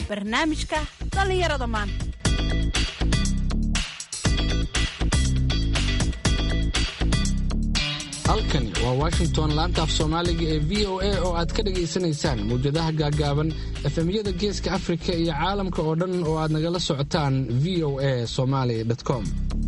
barnaamijka dhallinyarada maanta halkani waa washington laanta af soomaaliga ee v o a oo aad ka dhagaysanaysaan mawjadaha gaagaaban efemyada geeska afrika iyo caalamka oo dhan oo aad nagala socotaan v o a somaly com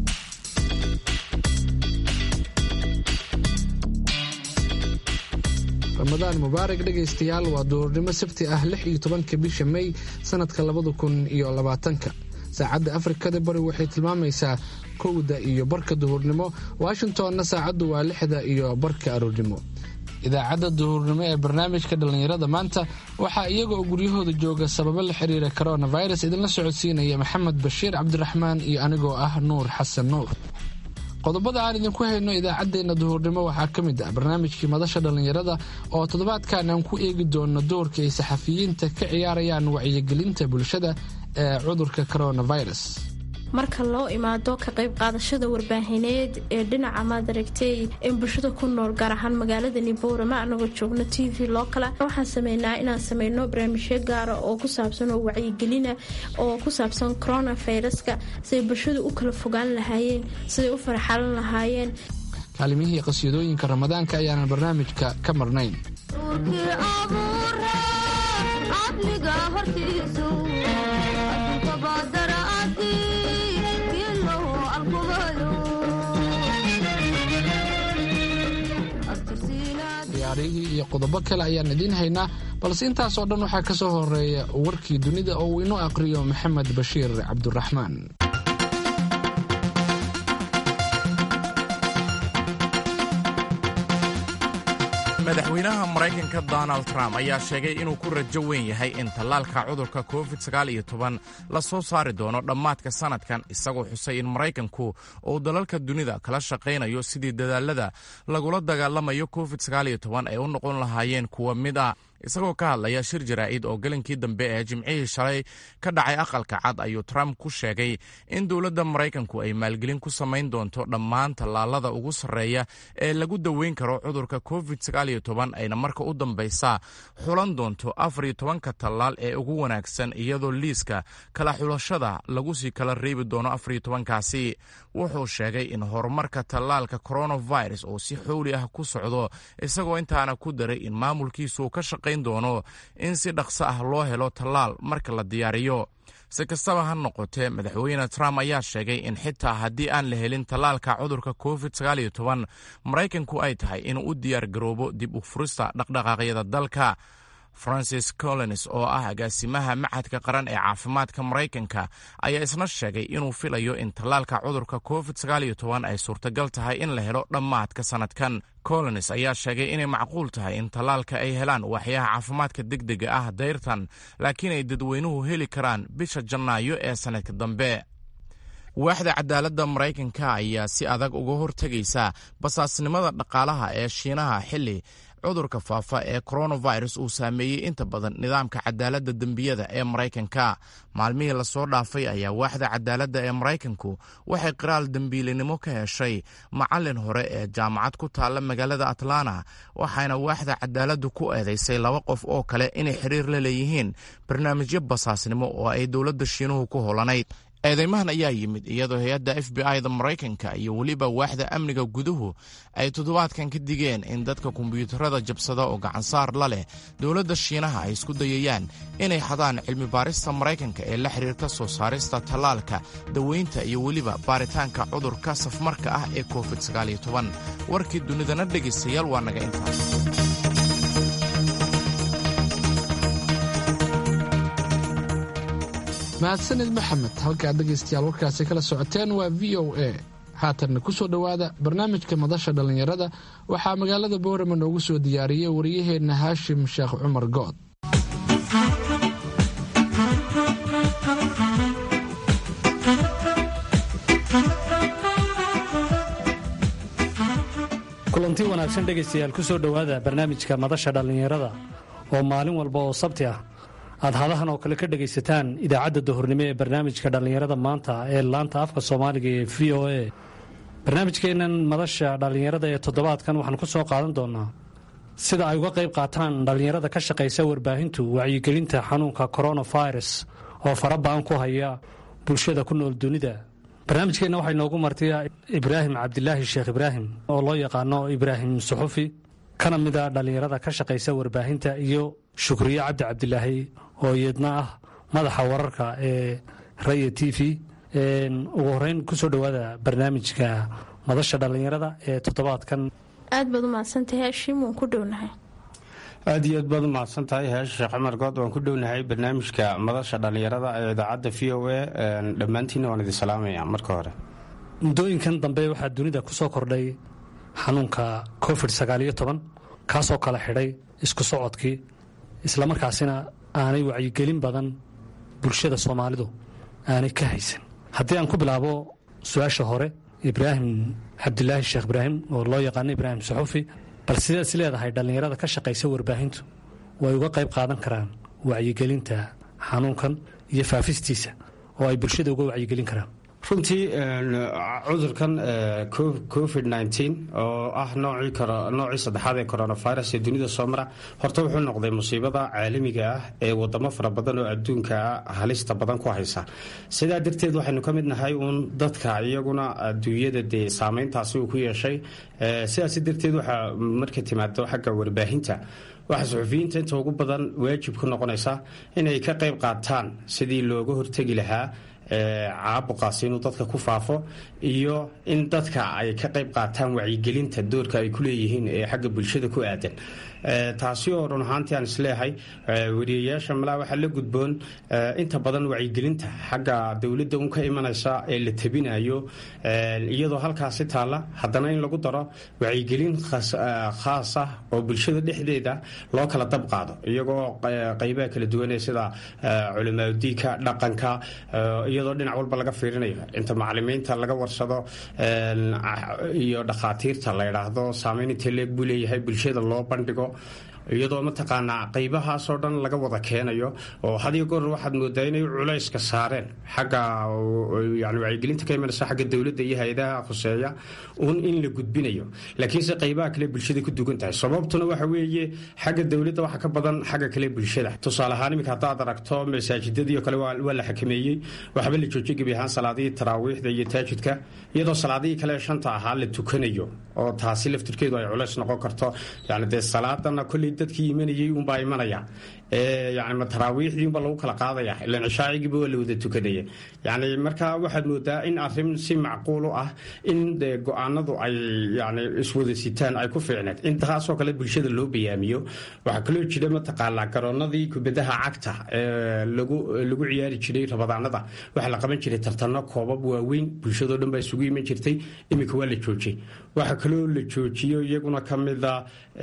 ramadaan mubaarak dhegaystayaal waa duurnimo sabti ah lix iyo tobanka bisha may sannadka labada kun iyo labaatanka saacadda afrikada bari waxay tilmaamaysaa kowda iyo barka duhurnimo washingtonna saacaddu waa lixda iyo barka aroornimo idaacadda duhurnimo ee barnaamijka dhallinyarada maanta waxaa iyaga oo guryahooda jooga sababo la xiriira coronavirus idinla socodsiinaya maxamed bashiir cabdiraxmaan iyo anigoo ah nuur xasan nuur qodobada aan idinku hayno idaacaddeenna duhurnimo waxaa ka mid ah barnaamijkii madasha dhallinyarada oo toddobaadkan aan ku eegi doono doorka ay saxafiyiinta ka ciyaarayaan wacyigelinta bulshada ee cudurka coronavirus marka loo imaado ka qayb qaadashada warbaahineed ee dhinaca maadaragtay in bulshada ku nool gaar ahaan magaalada niboorama anagoo joogno t v loo kala waxaan sameynaa inaan sameyno barnaamijyo gaara oo ku saabsan oo wacyigelina oo ku saabsan coronaviruska siday bulshadu u kala fogaan lahaayeen siday u farxalan lahaayeen kaalimihii qasiyadooyinka ramadaanka ayaanan barnaamijka ka marnayn ciyaarihii iyo qodobo kale ayaan idiin haynaa balse intaasoo dhan waxaa ka soo horeeya warkii dunida oo uu inoo aqriyo maxamed bashiir cabduraxmaan madaxweynaha maraykanka donald trump ayaa sheegay inuu ku rajo weyn yahay in tallaalka cudurka covid la soo saari doono dhammaadka sannadkan isagoo xusay in maraykanku uu dalalka dunida kala shaqaynayo sidii dadaalada lagula dagaalamayo covid ay u noqon lahaayeen kuwa mid ah isagoo ka hadlaya shir jaraa'id oo gelinkii dambe ee jimcihii shalay ka dhacay aqalka cad ayuu trump ku sheegay in dowladda maraykanku ay maalgelin ku samayn doonto dhammaan tallaalada ugu sarreeya ee lagu daweyn karo cudurka covid ayna marka u dambaysa xulan doonto afar iyo tobanka tallaal ee ugu wanaagsan iyadoo liiska kala xulashada lagu sii kala reebi doono afar iyo tobankaasi wuxuu sheegay in horumarka tallaalka coronavirus oo si xowli ah ku socdo isagoo intaana ku daray in maamulkiisu ka shaqayn doono in si dhaqso ah loo helo tallaal marka la diyaariyo si kastaba ha noqotee madaxweyne trump ayaa sheegay in xitaa haddii aan la helin tallaalka cudurka covid maraykanku ay tahay inuu u diyaar garoobo dib u furista dhaqdhaqaaqyada dalka francis collins oo ah agaasimaha machadka qaran ee caafimaadka maraykanka ayaa isna sheegay inuu filayo in tallaalka cudurka covid ay suurtagal tahay in la helo dhammaadka sannadkan collins ayaa sheegay inay macquul tahay in tallaalka ay helaan waaxyaha caafimaadka degdega ah dayrtan laakiin ay dadweynuhu heli karaan bisha janaayo ee sannadka dambe waaxda cadaaladda maraykanka ayaa si adag uga hortegaysa basaasnimada dhaqaalaha ee shiinaha xilli cudurka faafa ee coronavirus uu saameeyey inta badan nidaamka cadaaladda dembiyada ee maraykanka maalmihii lasoo dhaafay ayaa waaxda cadaaladda ee maraykanku waxay qiraal dembiilinimo ka heshay macallin hore ee jaamacad ku taalla magaalada atlanta waxaana waaxda cadaaladdu ku eedaysay laba qof oo kale inay xiriir la leeyihiin barnaamijyo basaasnimo oo ay dowladda shiinuhu ku holanayd eedeymahan ayaa yimid iyadoo hay-adda f b i da maraykanka iyo weliba waaxda amniga guduhu ay toddobaadkan ka digeen in dadka kombiyuutarada jabsada oo gacansaar la leh dowladda shiinaha ay isku dayayaan inay xadaan cilmi baarista maraykanka ee la xiriirta soo saarista tallaalka daweynta iyo weliba baaritaanka cudurka safmarka ah ee covid warkii dunidana dhegaystayaal waa naga intaas mahadsanid maxamed halkaad dhegaystayaal warkaasi kala socoteen waa v o a haatanna ku soo dhowaada barnaamijka madasha dhallinyarada waxaa magaalada boorama noogu soo diyaariyey wariyaheenna haashim sheekh cumar good kulanti wanaagsan dhegaystayaal ku soo dhowaada barnaamijka madasha dhallinyarada oo maalin walba oo sabti ah aad hadahan oo kale ka dhegaysataan idaacadda duhurnimo ee barnaamijka dhallinyarada maanta ee laanta afka soomaaliga ee v o a barnaamijkeennan madasha dhallinyarada ee toddobaadkan waxaan ku soo qaadan doonaa sida ay uga qayb qaataan dhallinyarada ka shaqaysa warbaahintu wacyigelinta xanuunka coronavirus oo faraba'an ku haya bulshada ku nool dunida barnaamijkeenna waxaa inoogu martay ibraahim cabdilaahi sheekh ibraahim oo loo yaqaano ibraahim suxufi kana mida dhallinyarada ka shaqaysa warbaahinta iyo shukriye cabdi cabdilaahi oo iyadna ah madaxa wararka ee raya t v ugu horeyn kusoo dhowaada barnaamijka madasha dhallinyarada ee toddobaadkan aad baad u mahadsantahay hashim waan ku dhownahay aad iyo aad baad u mahadsan tahay heesha sheekh cumar good waan ku dhownahay barnaamijka madasha dhallinyarada ee idaacadda v o a dhammaantiinna waan idin salaamaya marka hore muddooyinkan dambe waxaa dunida ku soo kordhay xanuunka covid sagaaliyo toban kaasoo kala xidhay isku socodkii islamarkaasina aanay wacyigelin badan bulshada soomaalidu aanay ka haysan haddii aan ku bilaabo su-aasha hore ibraahim cabdilaahi sheekh ibraahim oo loo yaqaano ibraahim saxufi bal sidaad is leedahay dhallinyarada ka shaqaysa warbaahintu way uga qayb qaadan karaan wacyigelinta xanuunkan iyo faafistiisa oo ay bulshada uga wacyigelin karaan runtii cudurkan covid oo ah noocii saddexaad ee coronavirus ee dunida soo mara horta wuxuu noqday musiibada caalamiga ah ee wadamo fara badan oo adduunka halista badan ku haysa sidaa darteed waxaynu ka mid nahay uun dadka iyaguna adduunyada dee saameyntaasi uu ku yeeshay sidaas darteed waxaa marka timaado xagga warbaahinta waxaa suxufiyiinta inta ugu badan waajib ku noqonaysa inay ka qayb qaataan sidii looga hortegi lahaa caabuqaasi inuu dadka ku faafo iyo in dadka ay ka qayb qaataan wacyigelinta doorka ay ku leeyihiin ee xagga bulshada ku aadan taasi oo run ahaantii aan isleeyahay wariyayaasha malaa waxaa la gudboon inta badan wacyigelinta xagga dowladda un ka imanaysa ee la tabinayo iyadoo halkaasi taalla haddana in lagu daro wacyigelin khaas ah oo bulshada dhexdeeda loo kala dab qaado iyagoo qaybaha kala duwanee sida culimaadudiinka dhaqanka iyadoo dhinac walba laga fiirinayo inta macalimiinta laga warsado iyo dhakhaatiirta la yidhaahdo saameyn intee leeg buu leeyahay bulshada loo bandhigo iyadoo mataqaanaa qaybahaasoo dhan laga wada keenayo oo hadiyo goor waxaad moodaa inay culayska saareen xagga yani wacyigelinta ka imanaysa xagga dowladda iyo hay-adaha khuseeya un in la gudbinayo laakiinse qaybaha kale bulshada ku dugan tahay sababtuna waxa weeye xagga dowladda waxa ka badan xagga kale bulshada tusaale ahaan iminka haddaad aragto masaajidadii oo kale waa la xakameeyey waxba la joojiyay gebi ahaan salaadihii taraawiixda iyo taajidka iyadoo salaadihii kale shanta ahaa la tukanayo oo taasi laftirkeedu ay culays noqon karto yani dee salaadana kolley dadkii imanayay unbaa imanaya yani taraawiixdii unbaa lagu kala qaadaya ilan cishaacigiiba waa la wada tukanaya yani marka waxaad moodaa in arrin si macquul u ah in go-aanadu ay yani iswada sitaan ay ku fiicneed intaasoo kale bulshada loo bayaamiyo waxaa kaloo jira mataqaanaa garoonadii kubadaha cagta ee lagu ciyaari jiray rabadaanada waxaa la qaban jiray tartano koobab waaweyn bulshadoo dhan baa isugu iman jirtay iminka waa la joojiyey waxaa kaloo la joojiyo iyaguna ka mida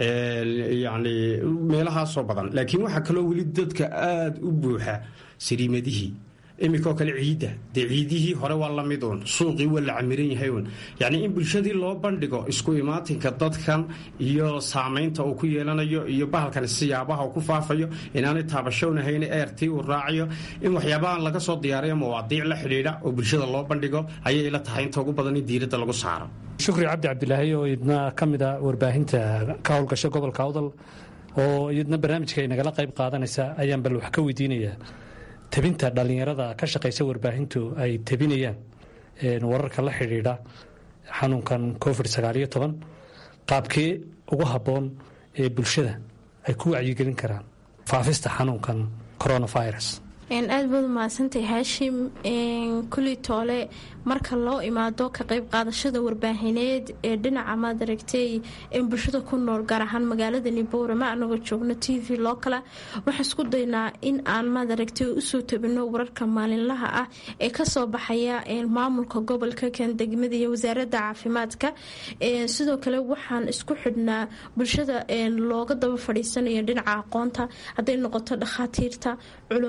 yani meelahaasoo badan laakiin waxaa kaloo weli dadka aada u buuxa sariimadihii iminkoo kale ciidda dee ciidihii hore waa la mid uun suuqii waa la camiran yahay uun yacnii in bulshadii loo bandhigo isku imaatinka dadkan iyo saamaynta uu ku yeelanayo iyo bahalkan siyaabaha uu ku faafayo inaanay taabashownahayn eertii uu raacayo in waxyaabahan laga soo diyaariyo mawaadiic la xidhiidha oo bulshada loo bandhigo ayay ila tahay inta ugu badan in diiradda lagu saaro shukri cabdi cabdilaahi oo idna ka mid a warbaahinta ka howlgasha gobolka awdal oo iyadna barnaamijka ay nagala qayb qaadanaysa ayaan bal wax ka weydiinayaa tabinta dhallinyarada ka shaqaysa warbaahintu ay tabinayaan wararka la xidhiidha xanuunkan covid sagaaliyo toban qaabkee ugu habboon ee bulshada ay ku wacyigelin karaan faafista xanuunkan coronavirus aad baad u mahadsantahay haashim kulii toole marka loo imaado ka qayb qaadashada warbaahineed ee dhinaca maad aragtay bulshada ku nool gaar ahaan magaalada niboore ma anagoo joogno t v loo kale waxaan isku daynaa in aan maad aragtay usoo tabino wararka maalinlaha ah ee kasoo baxaya maamulka gobolka kan degmada iyo wasaarada caafimaadka sidoo kale waxaan isku xidhnaa bulshada looga daba fadhiisanayo dhinaca aqoonta hadday noqoto dhakhaatiirta culimmada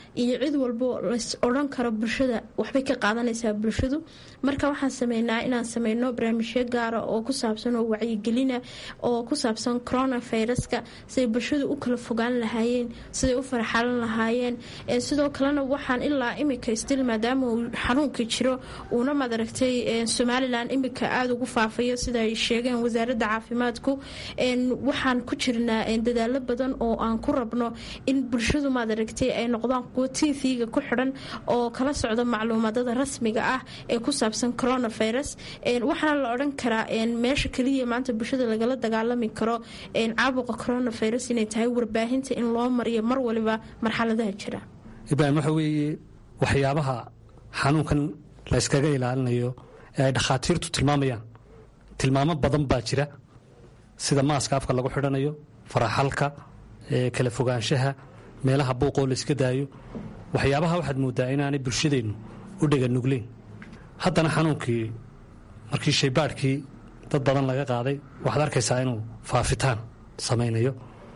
iyo cid walbo lays odhan karo bulshada waxbay ka qaadanaysaa bulshadu marka waxaan sameynaa inaan sameyno barnaamijyo gaara oo ku saabsan oo wacyigelina oo ku saabsan coronaviruska siday bulshadu u kala fogaan lahaayeen siday u farxalan lahaayeen sidoo kalena waxaan ilaa imika stil maadaama uu xanuunka jiro uuna madaragtay somalilan imika aada ugu faafayo sida ay sheegeen wasaaradda caafimaadku waxaan ku jirnaa dadaalo badan oo aan ku rabno in bulshadu maadaragtay ay noqdaan kuwo tv-ga ku xidhan oo kala socda macluumaadada rasmiga ah ee ku saabsan coronavirus waxaana la odhan karaa meesha keliya maanta bulshada lagala dagaalami karo caabuqa coronavirus inay tahay warbaahinta in loo mariyo mar waliba marxaladaha jira ibraahim waxa weeye waxyaabaha xanuunkan la yskaga ilaalinayo ee ay dhakhaatiirtu tilmaamayaan tilmaamo badan baa jira sida maaska afka lagu xidhanayo faraxalka kala fogaanshaha meelaha buuqoo layska daayo waxyaabaha waxaad moodaa inaanay bulshadeennu u dhega nugleyn haddana xanuunkii markii shaybaadhkii dad badan laga qaaday waxaad arkaysaa inuu faafitaan samaynayo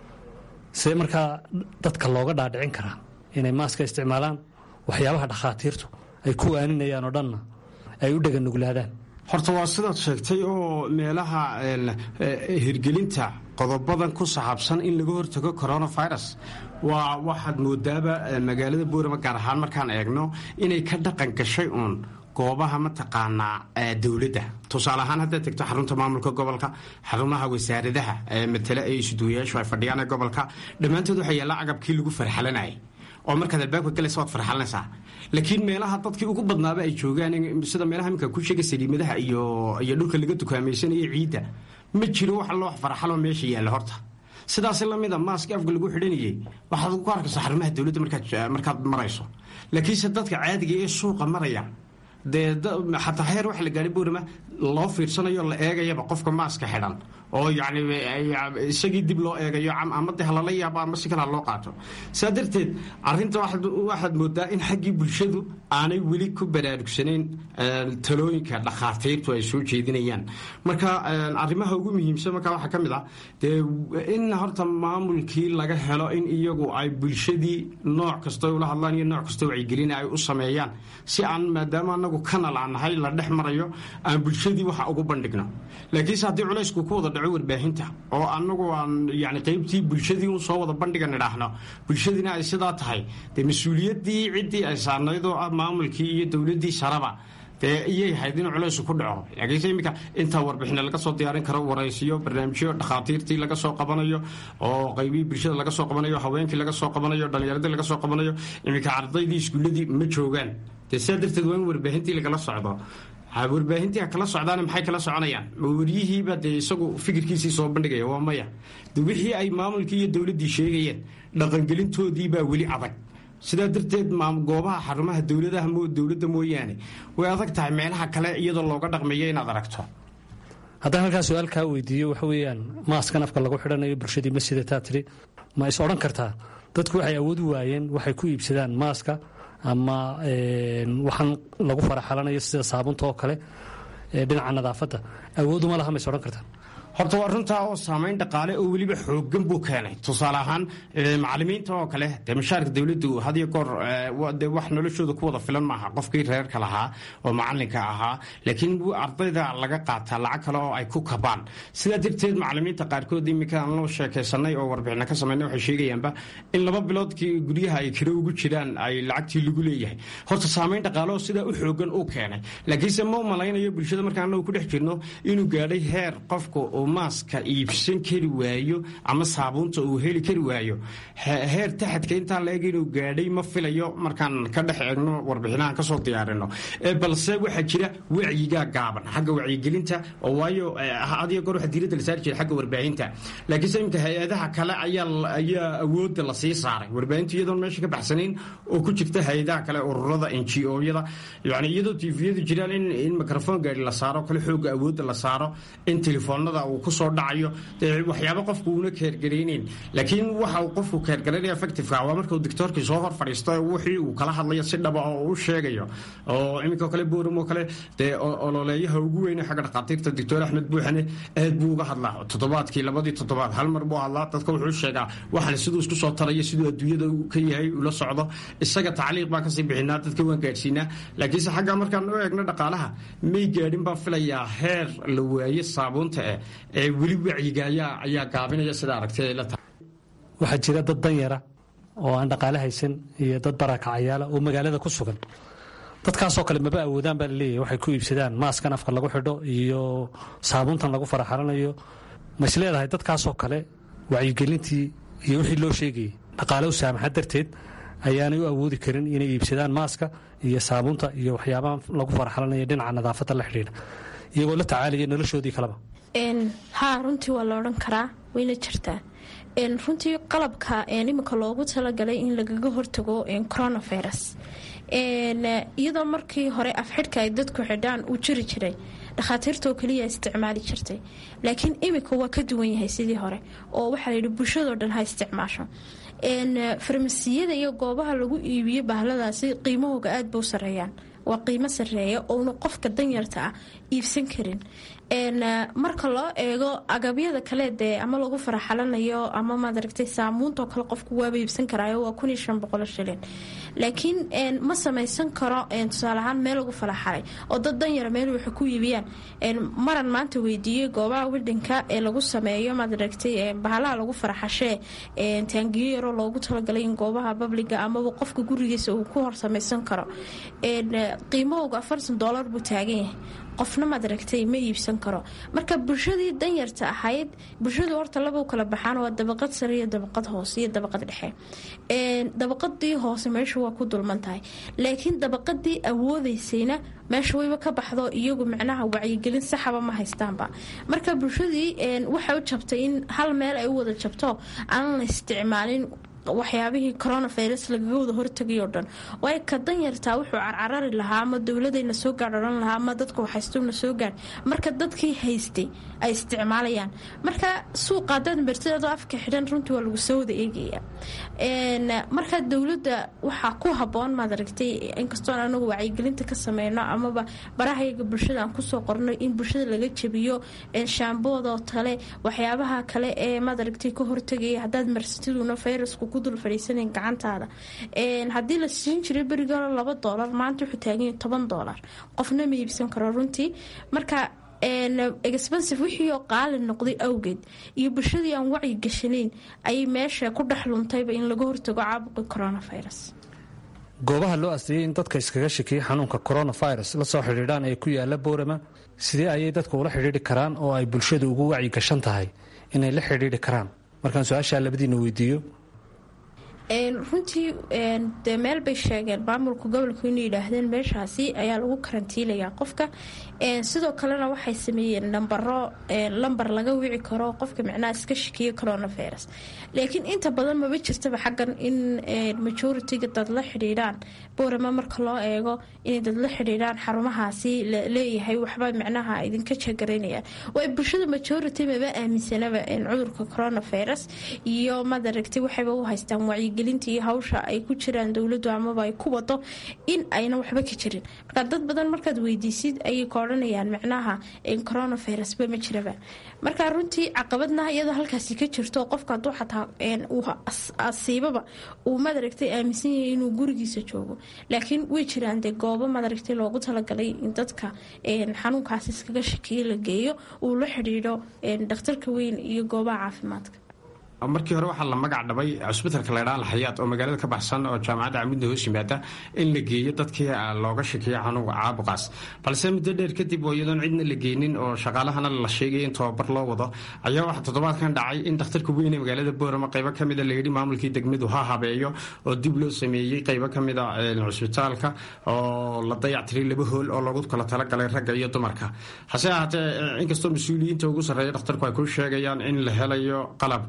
see markaa dadka looga dhaadhicin karaa inay maaska isticmaalaan waxyaabaha dhakhaatiirtu ay ku waaninayaan oo dhanna ay u dhega nuglaadaan horta waa sidaad sheegtay oo meelaha hirgelinta qodobadan ku saxaabsan in laga hortago coronavirus waa waxaad moodaaba magaalada boorama gaar ahaan markaan eegno inay ka dhaqan gashay uun goobaha mataqaanaa dowladda tusaale ahaan haddaad tegto xarunta maamulka gobolka xarumaha wasaaradaha matale ee isuduwayaashu ay fadhiyaan ee gobolka dhammaantood waxaa yaalla agabkii lagu farxalanayay oo markaad albaabka galaysa waad farxalanaysaa laakiin meelaha dadkii ugu badnaaba ay joogaan sida meelaha iminka ku sheega saliimadaha iyo iyo dhulka laga dukaamaysanaya ciidda ma jiro wax loo farxaloo meesha yaalla horta sidaas lamida maaska afka lagu xidhanayay waxaad ku arkaysaa xarumaha dowladda markaad marayso laakiinse dadka caadiga ee suuqa maraya dee xataa heer waxa la gaadhay boorama loo fiirsanayo la eegayaba qofka maaska xidhan oo yani isagii dib loo eegayo ama de halala yaabo ama si kale ha loo qaato saa darteed arinta waxaad moodaa in xaggii bulshadu aanay weli ku baraarugsanayn talooyinka dhakhaatiirtu ay soo jeedinayaan marka arrimaha ugu muhiimsan marka waxaa ka mid ah dee in horta maamulkii laga helo in iyagu ay bulshadii nooc kasta ula hadlaan iyo nooc kasta wacyigelina ay u sameeyaan si aan maadaama anagu kanal aan nahay la dhex marayo aan bulshadii waxa ugu bandhigno laakiinse haddii culaysku ku wada dhaco warbaahinta oo anagu aan yani qaybtii bulshadii un soo wada bandhiga nidhaahno bulshadiina ay sidaa tahay dee mas-uuliyaddii ciddii ay saarnayd oo ah maamulkii iyo dowladdii saraba dee iyay hayd in culaysu ku dhaco laakiinse iminka intaa warbixina laga soo diyaarin karo waraysiyo barnaamijyo dhakhaatiirtii laga soo qabanayo oo qaybihii bulshada laga soo qabanayo haweenkii laga soo qabanayo dhallinyaradii laga soo qabanayo iminka ardaydii iskuulladii ma joogaan dee sidaa darteed waa in warbaahintii lagala socdo warbaahintii ha kala socdaana maxay kala soconayaan waryihiiba dee isagu fikirkiisii soo bandhigaya waa maya de wixii ay maamulkii iyo dowladdii sheegayeen dhaqangelintoodiibaa weli adag sidaa darteed goobaha xarumaha dowladaha dowladda mooyaane way adag tahay meelaha kale iyadoo looga dhaqmayo inaad aragto haddaan halkaa su-aal kaa weydiiyo waxa weeyaan maaskan afka lagu xidhanayo bulshadii ma sidataa tiri ma is odhan kartaa dadku waxay awood u waayeen waxay ku iibsadaan maaska ama waxaan lagu faraxalanayo sida saabunta oo kale dhinaca nadaafadda awooduma laha ma is odhan kartaa horta waa runtaa oo saamayn dhaqaale oo weliba xoogan buu keenay tusaale ahaan macalimiinta oo kale dee mashaarka dowladdu hadiyo goor de wax noloshooda ku wada filan maaha qofkii reerka lahaa oo macalinka ahaa laakiin ardayda laga qaataa lacag kale oo ay ku kabaan sidaa darteed macalimiinta qaarkood iminka aan loo sheekaysanay oo warbixina ka samayna waxay sheegayaanba in laba biloodkii guryaha ay kiro ugu jiraan ay lacagtii lagu leeyahay horta saamayn dhaqaale oo sidaa u xoogan uu keenay laakiinse ma u malaynayo bulshada markaan anagu ku dhex jirno inuu gaadhay heer qofka maaska iibsan kari waayo ama saabuunta uu heli kari waayo heer taxadka intaa laeg inuu gaadhay ma filayo markaan ka dhex eegno warbixinahan kasoo diyaarino balse waxaa jira wacyigaa gaaban xagga wacyigelinta oo waayo adiyo goor waxa diiradda la saari jira xagga warbaahinta laakiinse iminka hay-adaha kale ayaa awoodda la sii saaray warbaahintu iyadoon meesha ka baxsanayn oo ku jirta hay-adaha kale ururada n g o-yada yani iyadoo tifiyadu jiraan in mikrofon gaari la saaro kale xooga awoodda la saaro in telefoonada uu kusoo dhacayo dee waxyaabo qofku uuna keergarayneyn laakiin waxa uu qofku keergaraynaya effectiveka waa marka uu doctoorkii soo hor fadhiisto wixii uu kala hadlayo si dhaba oo u sheegayo oo iminka kale booram oo kale dee ololeeyaha ugu weyne xagga dhakhaatiirta doctor axmed buuxane aad buu uga hadlaa toddobaadkii labadii toddobaad hal mar buu hadlaa dadka wuxuu sheegaa waxan siduu isku soo tarayo siduu adduunyada ka yahay ula socdo isaga tacliiq baan kasii bixinaa dadka waan gaadhsiinaa laakiinse xagga markaan u eegno dhaqaalaha may gaadhin baan filayaa heer la waaye saabuunta eh ee weli wacyiga ayaa ayaa gaabinaya sida aragtay la tahay waxaa jira dad danyara oo aan dhaqaale haysan iyo dad barakacayaala oo magaalada ku sugan dadkaasoo kale maba awoodaan baa laleeyahy waxay ku iibsadaan maaskan afka lagu xidho iyo saabuuntan lagu faraxalanayo ma is leedahay dadkaasoo kale wacyigelintii iyo wixii loo sheegayay dhaqaale u saamaxa darteed ayaanay u awoodi karin inay iibsadaan maaska iyo saabuunta iyo waxyaabaha lagu faraxalanaya dhinaca nadaafadda la xidhiidha iyagoo la tacaalaya noloshoodii kaleba haa runtii waa la odhan karaa wayna jirtaa runtii qalabka iminka loogu talagalay in lagaga hortago coronavirus iyadoo markii hore afxidhka ay dadku xidhaan uu jiri jiray dhakhaatiirtoo keliya isticmaali jirtay laakiin iminka waa ka duwan yahay sidii hore oo waxaa layidhi bulshadoo dhan ha isticmaasho farmasiyada iyo goobaha lagu iibiyo bahladaasi qiimahooga aad ba u sareeyaan waa qiimo sareeya ouna qofka danyarta ah iibsan karin marka loo eego agabyada kale dee ama lagu faraxalanayo ama maadaragtay saamuuntoo kale qofku waaba iibsan karaayo waa kun iyo shan boqol shilin laakiin ma samaysan karo tusaale ahaan meel lagu faraxalay oo dad danyara meel waxay ku iibiyaan maran maanta weydiiyey goobaha widhanka ee lagu sameeyo maadaragtay bahalaha lagu faraxashee taangiyo yaroo loogu talagalay in goobaha babliga amaba qofka gurigiisa uu ku hor samaysan karo qiimahooga afartan doolar buu taagan yahay qofna maad aragtay ma iibsan karo marka bulshadii danyarta ahayd bulshadu horta laba u kala baxaan waa dabaqad sare iyo dabaqad hoose iyo dabaqad dhexe dabaqadii hoose meesha waa ku dulman tahay laakiin dabaqadii awoodeysayna meesha wayba ka baxdo iyagu micnaha wacyigelin saxaba ma haystaanba marka bulshadii waxay u jabtay in hal meel ay u wada jabto aan la isticmaalin waxyaabihii coronavirus lagaga wada hortagay oo dhan waayo ka danyartaa wuxuu carcarari lahaa ama dowladayna soo gaadh odhan lahaa ama dadka waxhaystowna soo gaadh marka dadkii haystay ay isticmaalayaan marka suuqa hadaad martidadoo afka xidhan runtii waa lagu soo wada eegaya marka dowladda waxaa ku haboon maad aragtay inkastoon anagu wacyigelinta ka sameyno amaba barahayaga bulshada aan kusoo qorno in bulshada laga jabiyo shaamboodoo kale waxyaabaha kale ee maad aragtay ka hortagaya hadaad marsatiduna fayrasku ku dul fadhiisanayn gacantaada haddii la siin jiray beriga laba doolar maanta wuxuu taaganya toban doolar qofna ma iibsan karo runtii marka expensive wixii oo qaali noqday awgeed iyo bulshadii aan wacyi gashanayn ayay meesha ku dhex luntayba in laga hortago caabuqi coronavirus goobaha loo asteeyey in dadka iskaga shakiyay xanuunka coronavirus la soo xidhiidhaan ee ku yaala boorama sidee ayay dadka ula xidhiidhi karaan oo ay bulshada ugu wacyi gashan tahay inay la xidhiidhi karaan markaan su-aashaa labadiina weydiiyo runtii dee meel bay sheegeen maamulka gobolku inay yidhaahdeen meeshaasi ayaa lagu karantiilayaa qofka sidoo kalena waxay sameeyeen nambaro lambar laga wici karo qofka micnaha iska shakiyo coronavirus laakiin inta badan maba jirtaba xaggan in majoritiga dad la xidhiidhaan boorama marka loo eego inay dad la xidhiidhaan xarumahaasi leeyahay waxba micnaha idinka jagaraynayaan way bulshada majority maba aaminsanaba cudurka coronavirus iyo madaragtay waxayba u haystaan wacyigelinta iyo hawsha ay ku jiraan dowladu amaba ay ku wado in ayna waxba ka jirin marka dad badan markaad weydiisid ayay ka odhanayaan micnaha coronavirusba ma jiraba marka runtii caqabadna iyadoo halkaasi ka jirto qofka haduu xataa uu asiibaba uu madaragtay aaminsan yahay inuu gurigiisa joogo laakiin way jiraan dee goobo madaragtay loogu talagalay in dadka xanuunkaas iskaga shakiyo la geeyo uu la xidhiidho dhakhtarka weyn iyo goobaha caafimaadka markii hore waxaa la magac dhabay cusbitalka laydhaa alxayaad oo magaalada ka baxsan oo jaamacadda camudna hoos yimaada in la geeyo dadkii looga shakiyo xanuunka caabuqaas balse muddo dheer kadib oo iyadoon cidna la geynin oo shaqaalahana la sheegay in tababar loo wado ayaa waxaa toddobaadkan dhacay in dhakhtarka weyn ee magaalada boorama qaybo kamida layidhi maamulkii degmadu ha habeeyo oo dib loo sameeyey qaybo kamida cusbitaalka oo la dayactiray laba hool oo loogu kala talagalay ragga iyo dumarka hase ahaatee inkastoo mas-uuliyiinta ugu sarreeya dhakhtarku ay ku sheegayaan in la helayo qalabka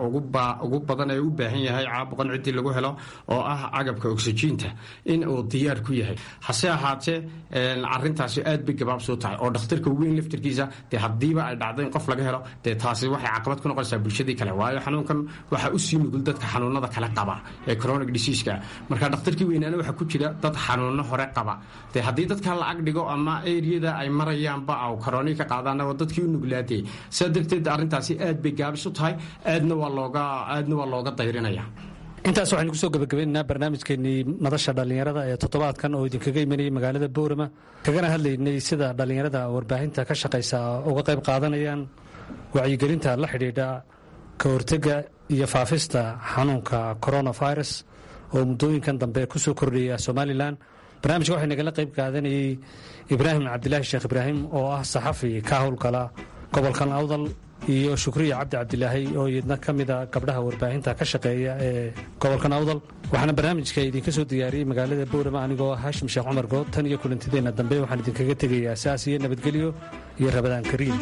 ugu badan ee u baahan yahay caabuqan ciddii lagu helo oo ah agabka oksijiinta in uu diyaar ku yahay hase ahaatee arintaasi aad bay gabaabsoo tahay oo dhakhtarka weyn laftarkiisa dee haddiiba ay dhacdo in qof laga helo dee taasi waxay caqabad ku noqonaysaa bulshadii kale waayo xanuunkan waxaa u sii nugul dadka xanuunada kale qaba ee chronic diseaska marka dhakhtarkii weynaana waxaa ku jira dad xanuuno hore qaba dee haddii dadka la ag dhigo ama eriyada ay marayaanba aw koroni ka qaadaan oo dadkii u nuglaatay sidaa darteed arrintaasi aad bay gaabis u tahay aadna waa looga aadna waa looga dayrinaya intaas waxaynu kusoo gabagabaynaynaa barnaamijkeenii madasha dhallinyarada ee toddobaadkan oo idinkaga imanayay magaalada boorama kagana hadlaynay sida dhallinyarada warbaahinta ka shaqaysa uga qayb qaadanayaan wacyigelinta la xidhiidha ka hortega iyo faafista xanuunka coronavirus oo muddooyinkan dambe kusoo kordhaya somalilan barnaamijka waxaa nagala qayb qaadanayay ibraahim cabdilaahi sheekh ibraahim oo ah saxafi ka howlgala gobolkan awdal iyo shukriya cabdi cabdilaahi oo iyadna ka mida gabdhaha warbaahinta ka shaqeeya ee gobolkan awdal waxaana barnaamijka idinka soo diyaariyey magaalada boorama anigoo haashim sheekh cumar good tan iyo kulantideenna dambe waxaan idinkaga tegayaa saas iyo nabadgelyo iyo rabadaan kariim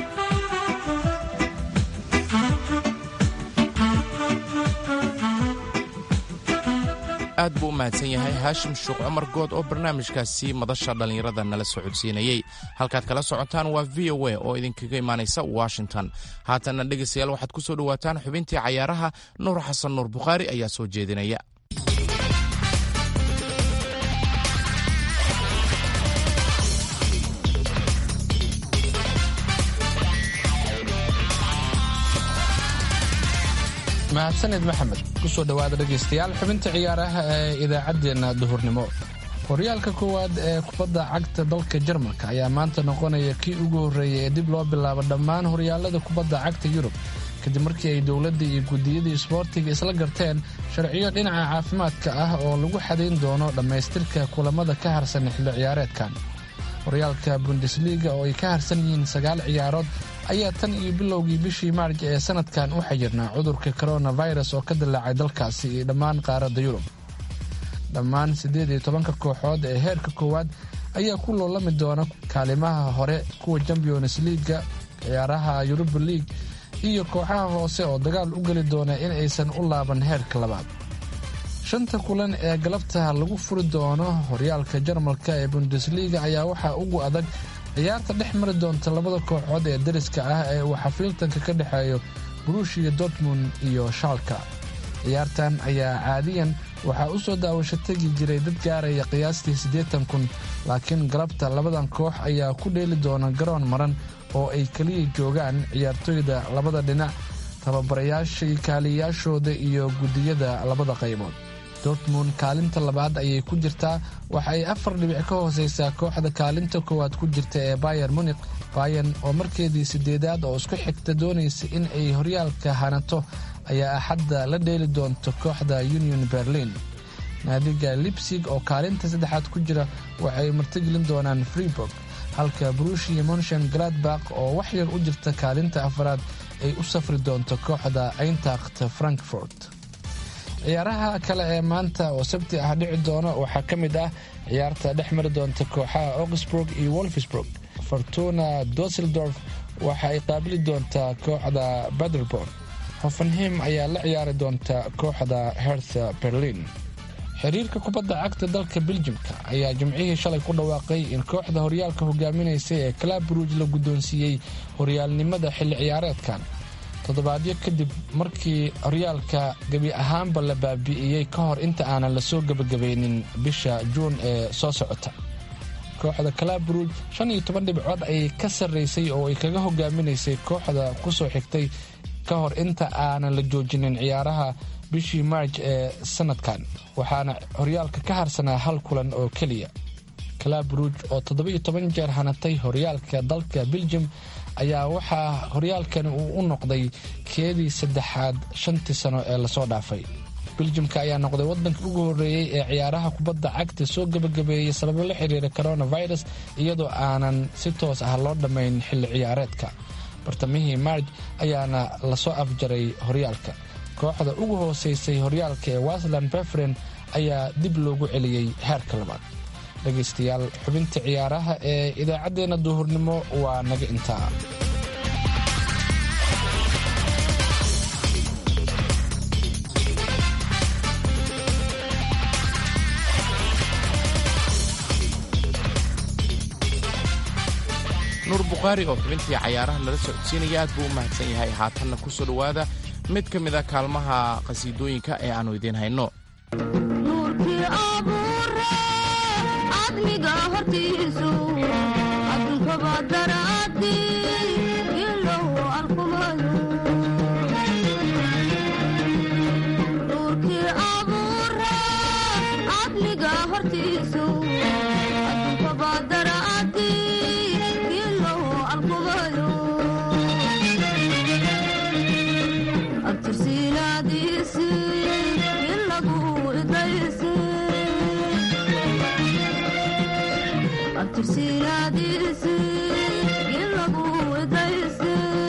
aad buu u mahadsan yahay haashim shuuq cumar good oo barnaamijkaasi madasha dhallinyarada nala socodsiinayey halkaad kala socotaan waa v o a oo idinkaga imaanaysa washington haatanna dhegaystayaal waxaad ku soo dhowaataan xubintii cayaaraha nuur xasan nuur bukhaari ayaa soo jeedinaya mahadsaned maxamed kusoo dhowaada dhegaystayaal xubinta ciyaaraha ee idaacaddeenna duhurnimo horyaalka koowaad ee kubadda cagta dalka jarmalka ayaa maanta noqonaya kii ugu horreeyay ee dib loo bilaabo dhammaan horyaalada kubadda cagta yurub kadib markii ay dowladda iyo guddiyadii isboortiga isla garteen sharciyo dhinaca caafimaadka ah oo lagu xadayn doono dhammaystirka kulamada ka harsan xilli ciyaareedkan horyaalka bundesliga oo ay ka harsan yihiin sagaal ciyaarood ayaa tan iyo bilowgii bishii maarj ee sanadkan u xayirnaa cudurka coronavirus oo ka dilaacay dalkaasi iyo dhammaan qaaradda yurub dhammaan siddeed iyo tobanka kooxood ee heerka koowaad ayaa ku loolami doona kaalimaha hore kuwa champions liiga ciyaaraha yuruba liig iyo kooxaha hoose oo dagaal u geli doona in aysan u laaban heerka labaad shanta kulan ee galabta lagu furi doono horyaalka jarmalka ee bundesliga ayaa waxaa ugu adag ciyaarta dhex mari doonta labada kooxood ee dariska ah ee uu xafiiltanka ka dhexeeyo buruushiya dortmund iyo shaalka ciyaartan ayaa caadiyan waxaa u soo daawasho tegi jiray dad gaaraya qiyaastii siddeetan kun laakiin galabta labadan koox ayaa ku dheeli doona garoon maran oo ay keliya joogaan ciyaartoyda labada dhinac tababarayaashii kaaliyayaashooda iyo guddiyada labada qaybood dortmund kaalinta labaad ayay ku jirtaa waxa ay afar dhibic ka hooseysaa kooxda kaalinta koowaad ku jirta ee bayer munik bayan oo markeedii sideedaad oo isku xigta doonaysa in ay horyaalka hanato ayaa axadda la dheeli doonta kooxda union berlin naadiga libsig oo kaalinta saddexaad ku jira waxay martigelin doonaan freeburg halka brushia monshan gladbak oo wax yar u jirta kaalinta afaraad ay u safri doonto kooxda eintacht frankfort ciyaaraha kale ee maanta oo sabti ah dhici doona waxaa ka mid ah ciyaarta dhex mari doonta kooxaha augsburg iyo wolfsburg fortuna dusseldorf waxa ay qaabili doontaa kooxda baderborn hoffenheim ayaa la ciyaari doonta kooxda hertha berlin xiriirka kubadda cagta dalka beljimka ayaa jimcihii shalay ku dhawaaqay in kooxda horyaalka hogaaminaysa ee kalabruuj la guddoonsiiyey horyaalnimada xilli ciyaareedkan toddobaadyo kadib markii horyaalka gebi ahaanba la baabi'iyey ka hor inta aanan lasoo gebagabaynin bisha juun ee soo socota kooxda kalabruuj shan iyo toban dhibcood ayay ka sarraysay oo ay kaga hogaaminaysay kooxda ku soo xigtay ka hor inta aanan la joojinin ciyaaraha bishii maarj ee sanadkan waxaana horyaalka ka harsanaa hal kulan oo keliya kalabruuj oo toddoba-iyo toban jeer hanatay horyaalka dalka beljum ayaa waxaa horyaalkani uu u noqday keedii saddexaad shantii sano ee lasoo dhaafay beljimka ayaa noqday waddanka ugu horreeyey ee ciyaaraha kubadda cagta soo gebagabeeyey sababo la xiriira coronavirus iyadoo aanan si toos ah loo dhammayn xilli ciyaareedka bartamihii maarj ayaana lasoo afjaray horyaalka kooxda ugu hooseysay horyaalka ee wasland befren ayaa dib loogu celiyey heerka labaad dhegaystayaal xubinta ciyaaraha ee idaacaddeenna duhurnimo waa naga intaa nuur bukhaari oo xubintii cayaaraha nala socodsiinaya aad buu u mahadsan yahay haatanna ku soo dhowaada mid ka mid a kaalmaha qhasiidooyinka ee aannu idiin hayno nuurkii abuure admiga hortiisu addunkaba daraadii ilow arkumayo nuurkii abuure admiga hortiisu addunkaba daraadii ilow arkumayo abtirsiinaadiisi ilagu idaysi abtirsiinaadiisi ilagu idaysi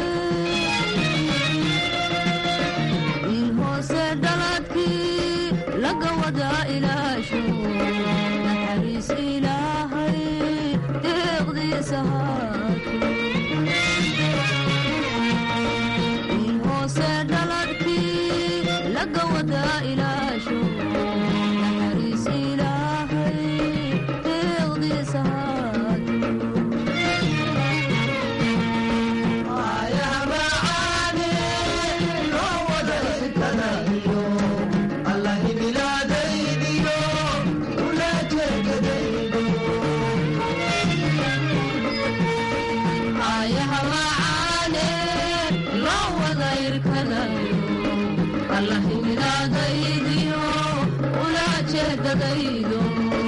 il hoose dhaladkii laga wada ilaasho naxariis ilaahay deeqdiisa haato il hoose dhaladkii laga wada ilaasho naxariis ilaahay deeqdiisa ayaha macaane loo wada irkadayo allahimidaadaydiyo ula jeedadaydo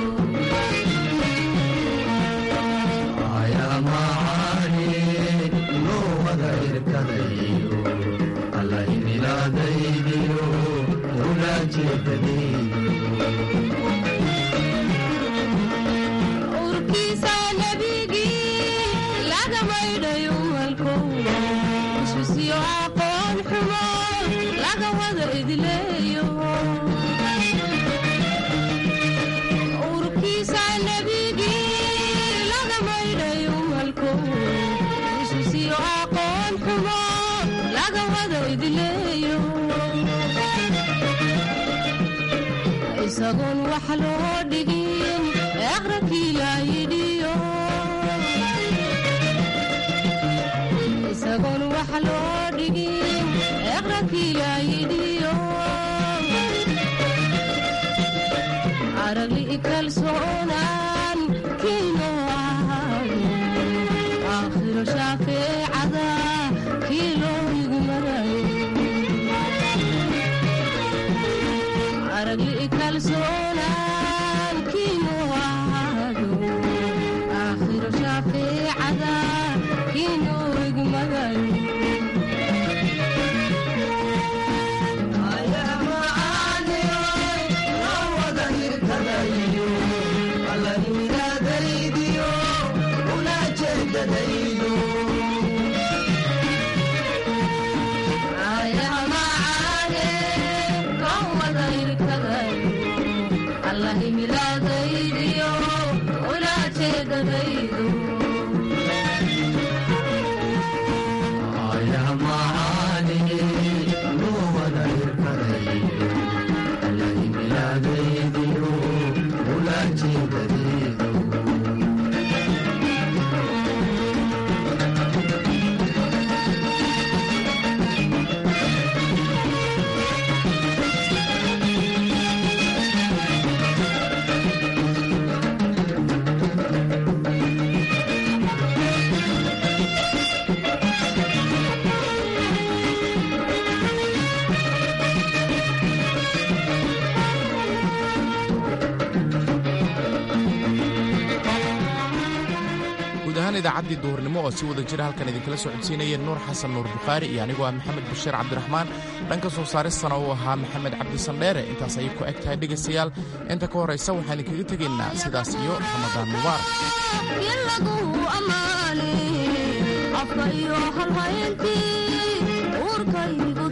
urkiisa nebigii laga maydhayo malkow iswisiyo aqoon xumo laga wada idleeyo urkiisa nebigii laga maydhayo malkow iswisiyo aqoon xumo laga wada idleeyo isagoon wax loo dhigin aqrabkii laayidhiyo isagoon wax loo dhigin aqrabkii laayidhiyo aragli kalsoonaan kiino ahaado aakhiro shaafeecada kii loo igu marayo aragli kalsoonaan kiinu ahaado aakhiro shaafeecada kiinu igmagayo ayaha macaane kan wada irkadayo allahimilaadaydiyo ula jeedadaydo guud ahaan idaacaddii duhurnimo oo si wada jira halkan idinkala soo codsiinaya nuur xasan nuur bukhaari iyo anigoo ah maxamed bashiir cabdiraxmaan dhanka soo saaristana uu ahaa maxamed cabdi sandheere intaas ayay ku eg tahay dhegaystayaal inta ka horraysa waxaan idinkaga tegaynaa sidaas iyo ramadaan mubaarak ilagu ammaane afka iyo halhayntii uurkaygu